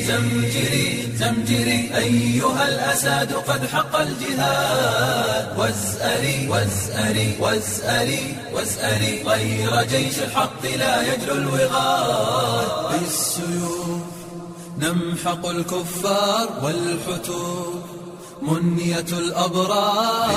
زمجري زمجري أيها الأساد قد حق الجهاد وازأري وازأري وازأري وازأري غير جيش الحق لا يجلو الوغاد بالسيوف نمحق الكفار والحتوف منية الأبرار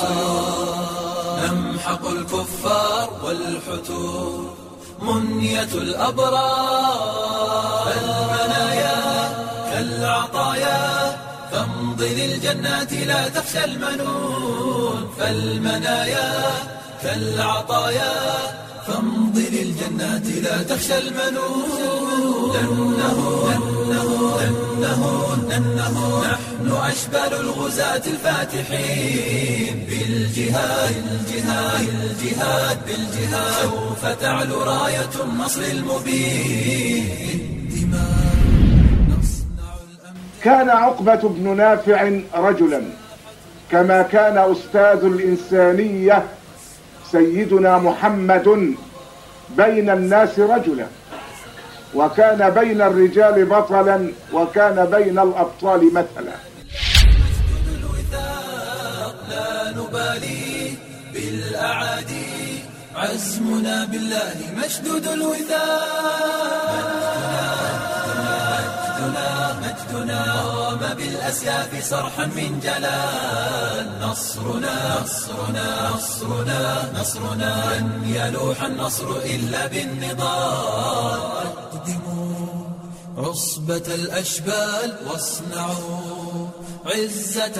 نمحق الكفار والحتوف منية الأبرار المنايا كالعطايا فامضي للجنات لا تخشى المنون فالمنايا كالعطايا فامضي للجنات لا تخشى المنون لأنه لأنه لأنه لأنه نحن أشبال الغزاة الفاتحين بالجهاد الجهاد الجهاد بالجهاد سوف تعلو راية النصر المبين بالدماء نصنع الأمن كان عقبة بن نافع رجلا كما كان أستاذ الإنسانية سيدنا محمد بين الناس رجلا وكان بين الرجال بطلا وكان بين الأبطال مثلا الوثاق لا نبالي بالأعادي عزمنا بالله مشدود الوثاق مجدنا مجدنا قام بالأسياف صرحا من جلال نصرنا نصرنا نصرنا نصرنا لن يلوح النصر إلا بالنضال أقدموا عصبة الأشبال واصنعوا عزة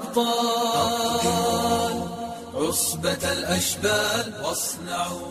الأبطال عصبة الأشبال واصنعوا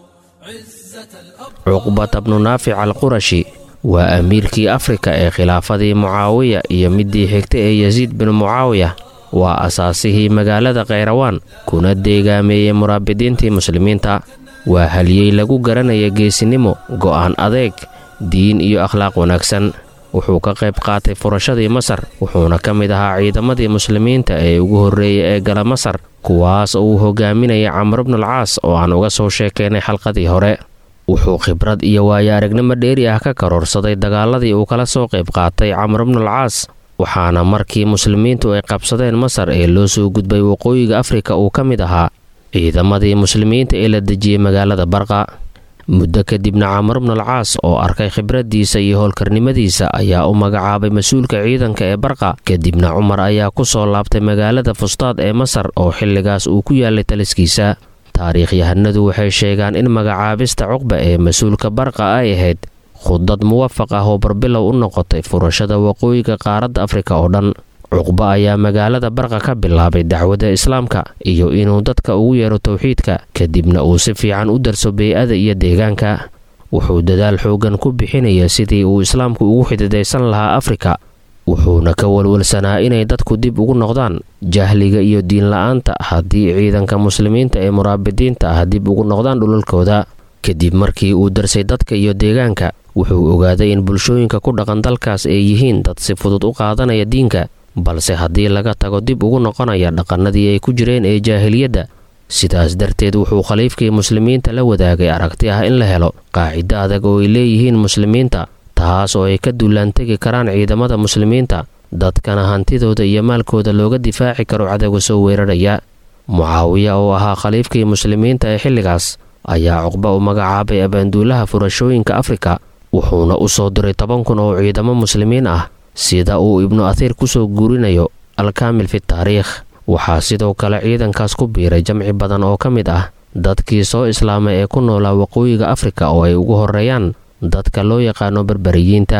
عزة الأبطال cuqbata bnu naafic alqurashi waa amiirkii afrika ee khilaafadii mucaawiya iyo midii xigta ee yasiid binu mucaawiya waa asaasihii magaalada khayrawaan kuna deegaameeyey muraabidiintii muslimiinta waa haliyey lagu garanaya geesinimo go'aan adeeg diin iyo akhlaaq wanaagsan wuxuu ka qayb qaatay furashadii masar wuxuuna ka mid ahaa ciidamadii muslimiinta ee ugu horreeyay ee gala masar kuwaas oo uu hogaaminaya camr bnulcaas oo aan uga soo sheekaynay xalqadii hore wuxuu khibrad iyo waayo aragnimo dheeri ah ka karoorsaday dagaaladii uu kala soo qayb qaatay camr bnulcaas waxaana markii muslimiintu ay qabsadeen masar ee loo soo gudbay waqooyiga afrika uu ka mid ahaa ciidamadii muslimiinta ee la dejiyey magaalada barqa muddo kadibna camar bnulcaas oo arkay khibraddiisa iyo howlkarnimadiisa ayaa u magacaabay mas-uulka ciidanka ee barqa kadibna cumar ayaa ku soo laabtay magaalada fustaad ee masar oo xilligaas uu ku yaalay taliskiisa taariikhyahanadu waxay sheegaan in magacaabista cuqba ee mas-uulka barqa ay ahayd khudad muwafaq ah oo barbilow u noqotay furashada waqooyiga qaaradda afrika oo dhan cuqba ayaa magaalada barqa ka bilaabay dacwadda islaamka iyo inuu dadka ugu yeero towxiidka kadibna uu si fiican u darso bey-ada iyo deegaanka wuxuu dadaal xooggan ku bixinaya sidii uu islaamku ugu xididaysan lahaa afrika wuxuuna ka walwalsanaa inay dadku dib ugu noqdaan jahliga iyo diinla-aanta haddii ciidanka muslimiinta ee muraabidiinta ah dib ugu noqdaan dhulalkooda kadib markii uu darsay dadka iyo deegaanka wuxuu ogaaday in bulshooyinka ku dhaqan dalkaas ay yihiin dad si fudud u qaadanaya diinka balse haddii laga tago dib ugu noqonaya dhaqannadii ay ku jireen ee jaahiliyadda sidaas darteed wuxuu khaliifkii muslimiinta la wadaagay aragti ah in la helo qaacido adag oo ay leeyihiin muslimiinta taas oo ay ka dullaantegi karaan ciidamada muslimiinta dadkana hantidooda iyo maalkooda looga difaaci karo cadowga soo weeraraya mucaawiya oo ahaa khaliifkii muslimiinta ee xilligaas ayaa cuqba u magacaabay abaanduulaha furashooyinka afrika wuxuuna u soo diray toban kun oo ciidamo muslimiin ah sida uu ibnu athiir ku soo guurinayo alkaamil fi taariikh waxaa sidoo kale ciidankaas ku biiray jamci badan oo ka mid ah dadkii soo islaamay ee ku noolaa waqooyiga afrika oo ay ugu horreeyaan dadka loo yaqaano berberiyiinta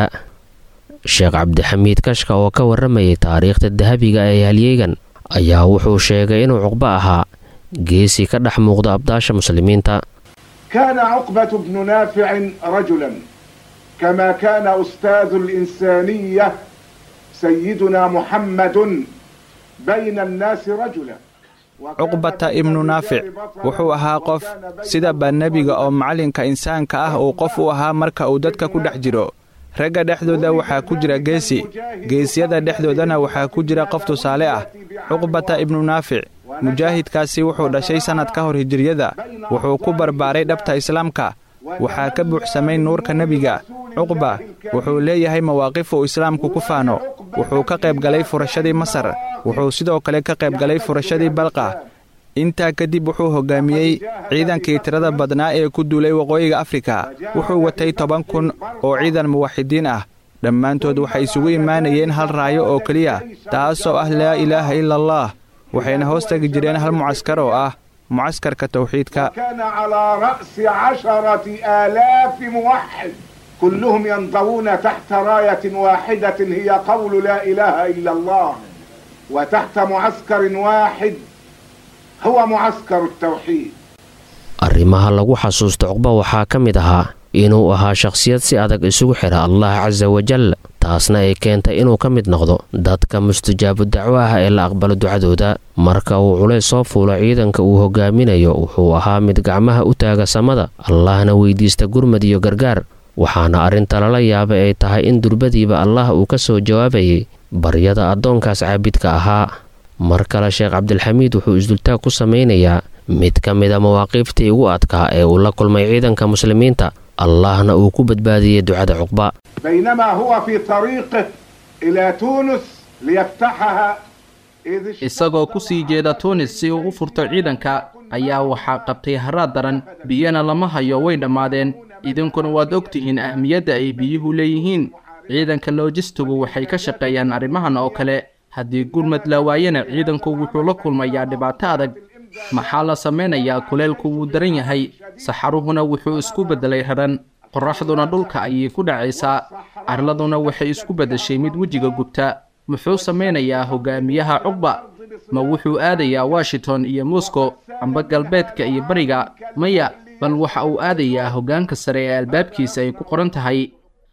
sheekh cabdixamiid kashka oo ka warramayay taariikhda dahabiga ee halyeegan ayaa wuxuu sheegay inuu cuqbo ahaa geesi ka dhex muuqda abdaasha muslimiinta كان عقبة بن نافع رجلا كما كان أستاذ الإنسانية سيدنا محمد بين الناس رجلا cuqbata ibnu naafic wuxuu ahaa qof sidaba nebiga oo macallinka insaanka ah uu qof u ahaa marka uu dadka ku dhex jiro ragga dhexdooda waxaa ku jira geesi geesyada dhexdoodana waxaa ku jira qof tusaale ah cuqbata ibnu naafic mujaahidkaasi wuxuu dhashay sannad ka hor hijiriyada wuxuu ku barbaaray dhabta islaamka waxaa ka buuxsamay nuurka nebiga cuqba wuxuu leeyahay mawaaqif uu islaamku ku faano wuxuu ka qayb galay furashadii masar wuxuu sidoo kale ka qayb galay furashadii balqa intaa kadib wuxuu hoggaamiyey ciidankii tirada badnaa ee ku duulay waqooyiga afrika wuxuu watay toban kun oo ciidan muwaxidiin ah dhammaantood waxay isugu imaanayeen hal raayo oo keliya taasoo ah laa ilaaha ila allah waxayna hoos tegi jireen hal mucaskar oo ah mucaskarka tawxiidka كان على رأس عشرة آلاف موحد كلهم ينضوون تحت راية واحدة هي قول لا إله إلا الله وتحت معسكر واحد هو معسكر التوحيد arrimaha lagu xasuusto cuqba waxaa ka mid ahaa inuu ahaa shakhsiyad si adag isugu xidha allah casa wajal taasna ay keentay inuu ka mid noqdo dadka mustijaabu dacwo ah ee la aqbalo ducadooda marka uu culays soo fuulo ciidanka uu hogaaminayo wuxuu ahaa mid gacmaha u taaga samada allahna weydiista gurmad iyo gargaar waxaana arrinta lala yaabay ay tahay in durbadiiba allah uu ka soo jawaabayay baryada addoonkaas caabidka ahaa mar kale sheekh cabdilxamiid wuxuu isdultaag ku samaynayaa mid ka mida mawaaqiiftii ugu adkaa ee uu la kulmay ciidanka muslimiinta allahna uu ku badbaadiyey ducada cuqba بينما هو في طريقه إلى تونس ليفتحها إذ اشتد isagoo ku sii jeeda tuunis si uu u furto ciidanka ayaa waxaa qabtay haraad daran biyana lama hayo way dhammaadeen idinkuna waad og tihiin ahmiyadda ay biyuhu leeyihiin ciidanka loojistigu waxay ka shaqeeyaan arrimahan oo kale haddii gurmad la waayana ciidanku wuxuu la kulmayaa dhibaato adag maxaa la samaynayaa kuleelku wuu daran yahay saxaruhuna wuxuu isku beddelay raran qorraxduna dhulka ayay ku dhacaysaa carladuna waxay isku beddeshay mid wejiga gubta muxuu samaynayaa hogaamiyaha cuqba ma wuxuu aadayaa washington iyo moscow amba galbeedka iyo bariga maya bal waxa uu aadayaa hoggaanka sare ee albaabkiisa ay ku qoran tahay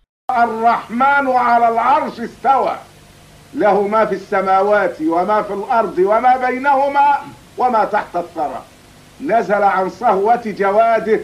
الرحمن على العرش استوى له ما في السماوات وما في الأرض وما بينهما وما تحت الثرى نزل عن صهوة جواده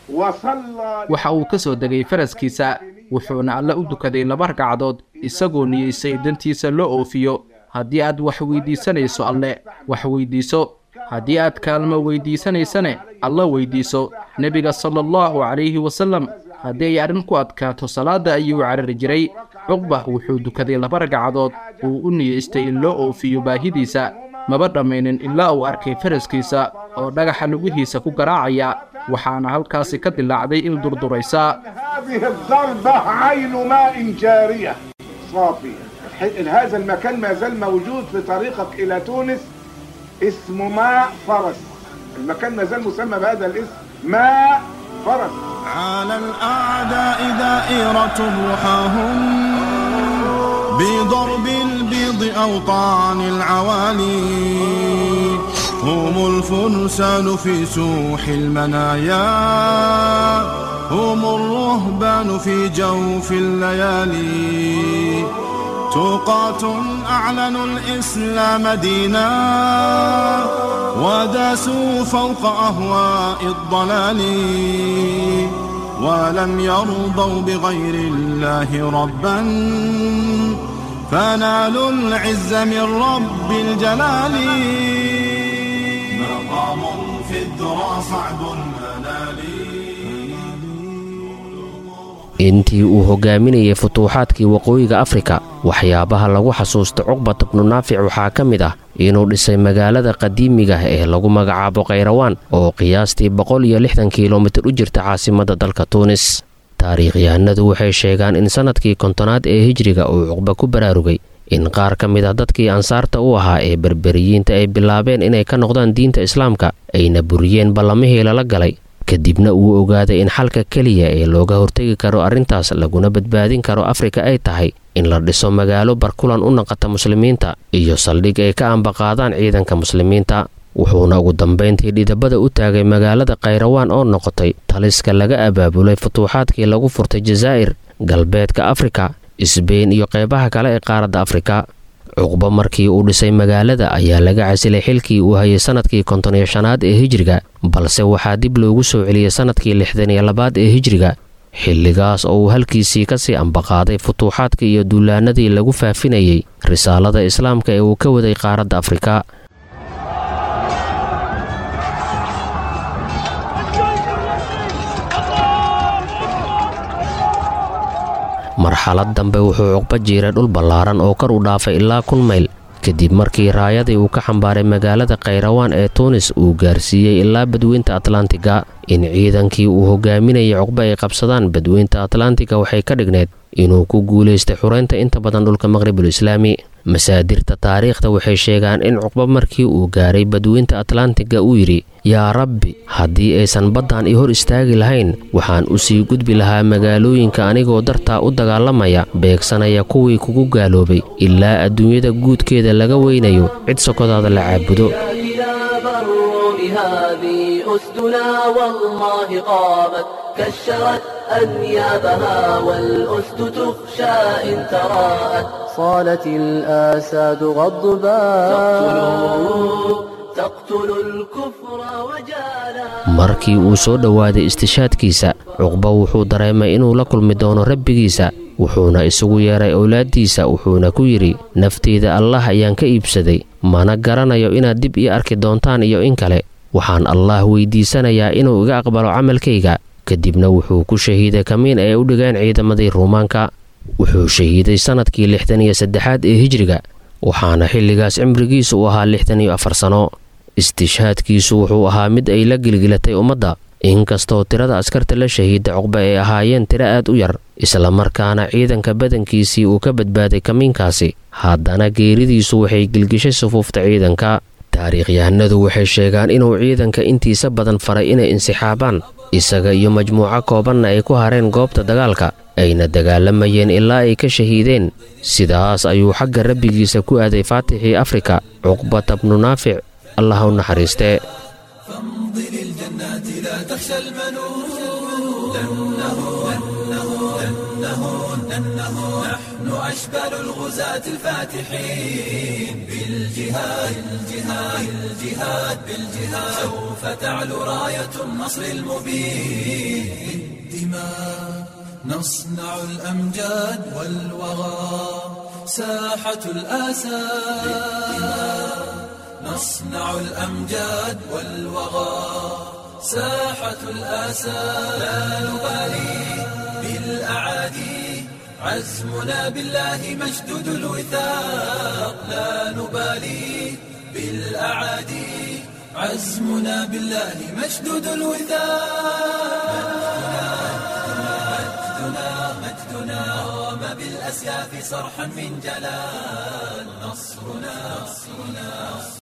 وصلى waxa uu ka soo degay faraskiisa wuxuuna alle u dukaday laba ragcadood isagoo niyeysay dantiisa loo oofiyo haddii aad wax weydiisanayso alle wax weydiiso haddii aad kaalmo weydiisanaysane alla weydiiso nebiga sala allahu calayhi wasallam haddii ay arrin ku adkaato salaadda ayuu carari jiray cuqba wuxuu dukaday laba ragcadood uu u niyeystay in loo oofiyo baahidiisa maba dhammaynin ilaa uu arkay faraskiisa oo dhagaxa lugihiisa ku garaacaya waxaana halkaasi ka dilaacday il durduraysa هذه الضربة عين ماء جارية صافية الح- هذا المكان ما زال موجود في طريقك إلى تونس اسمه ماء فرس المكان ما زال مسمى بهذا الاسم ماء فرس على الأعداء دائرة رحاهم بضرب البيض أوطان العوالي هم الفرسان في سوح المنايا هم الرهبان في جوف الليالي توقاة أعلنوا الإسلام دينا وداسوا فوق أهواء الضلال ولم يرضوا بغير الله ربا فنالوا العز من رب الجلال مقام في الذرى صعب المنال intii uu hogaaminayay futuuxaadkii waqooyiga afrika waxyaabaha lagu xasuusta cuqbat bnu naafic waxaa ka mid ah inuu dhisay magaalada qadiimiga ah ee lagu magacaabo khayrawaan oo qiyaastii boqol iyo lixdan kilomitir u jirta caasimadda dalka tuunis taariikhyahanadu waxay sheegaan in sannadkii kontonaad ee hijriga uu cuqba ku baraarugay in qaar ka mid ah dadkii ansaarta u ahaa ee berberiyiinta ay bilaabeen inay ka noqdaan diinta islaamka ayna buriyeen ballamihii lala galay kadibna uu ogaaday in xalka keliya ee looga hortegi karo arrintaas laguna badbaadin karo afrika ay tahay in la dhiso magaalo barkulan u naqata muslimiinta iyo saldhig ay ka ambaqaadaan ciidanka muslimiinta wuxuuna ugu dambayntii dhidabada u taagay magaalada khayrawaan oo noqotay taliska laga abaabulay futuuxaadkii lagu furtay jazaa'ir galbeedka afrika isbeyn iyo qeybaha kale ee qaaradda afrika cuqba markii uu dhisay magaalada ayaa laga casilay xilkii uu hayay sannadkii konton iyo shanaad ee hijriga balse waxaa dib loogu soo celiyey sannadkii lixdan iyo labaad ee hijriga xilligaas oo uu halkiisii kasii ambaqaaday futuuxaadkii iyo duulaanadii lagu faafinayey risaalada islaamka ee uu ka waday qaaradda afrika marxalad dambe wuxuu cuqba jiiray dhul ballaaran oo kor u dhaafay ilaa kun mayl kadib markii raayadii uu ka xambaaray magaalada khayrawaan ee tuunis uu gaarsiiyey ilaa badweynta atlantiga in ciidankii uu hogaaminayay cuqba ay qabsadaan badweynta atlantiga waxay ka dhigneed inuu ku guulaystay xureynta inta badan dhulka maqribul islaami masaadirta taariikhda waxay sheegaan in cuqba markii uu gaaray badweynta atlantiga uu yidhi yaa rabbi haddii aysan baddan i hor istaagi lahayn waxaan u sii gudbi lahaa magaalooyinka anigoo dartaa u dagaalamaya beegsanaya kuwii kugu gaaloobay ilaa adduunyada guudkeeda laga weynayo cid sokodaada la caabudo أسدنا والله قامت كشرت أنيابها والأسد تخشى إن تراءت صالت الآساد غضبا تقتل الكفر وجالا markii uu soo dhowaaday istishaadkiisa cuqba wuxuu dareemay inuu la kulmi doono rabbigiisa wuxuuna isugu yeeray owlaaddiisa wuxuuna ku yidhi nafteyda allah ayaan ka iibsaday mana garanayo inaad dib ii arki doontaan iyo in kale waxaan allaah weydiisanayaa inuu iga aqbalo camalkayga kadibna wuxuu ku shahiiday kamiin ay u dhigeen ciidamadii ruumaanka wuxuu shahiiday sannadkii lixdan iyo saddexaad ee hijriga waxaana xilligaas cimrigiisu u ahaa lixdan iyo afar sano istishhaadkiisu wuxuu ahaa mid ay la gilgilatay ummadda inkastoo tirada askarta la shahiida cuqba ay ahaayeen tiro aad u yar islamarkaana ciidanka badankiisii uu ka badbaaday kamiinkaasi haddana geeridiisu waxay gilgishay sufuufta ciidanka taariikhyahanadu waxay sheegaan inuu ciidanka intiisa badan faray inay insixaabaan isaga iyo majmuuco koobanna ay ku hareen goobta dagaalka ayna dagaalamayeen ilaa ay ka shahiideen sidaas ayuu xagga rabbigiisa ku aaday faatixii afrika cuqbata bnu naafic allah u naxariistee فامضي للجنات لا تخشى المنون لأنه لأنه لأنه لأنه نحن أشبال الغزاة الفاتحين بالجهاد الجهاد الجهاد بالجهاد سوف تعلو راية النصر المبين بالدماء نصنع الأمجاد والوغى ساحة الآسى نصنع الأمجاد والوغى ساحة الآسى لا نبالي بالأعادي عزمنا بالله مشدود الوثاق لا نبالي بالأعادي عزمنا بالله مشدود الوثاق مجدنا مجدنا قام بالأسياف صرحا من جلال نصرنا نصرنا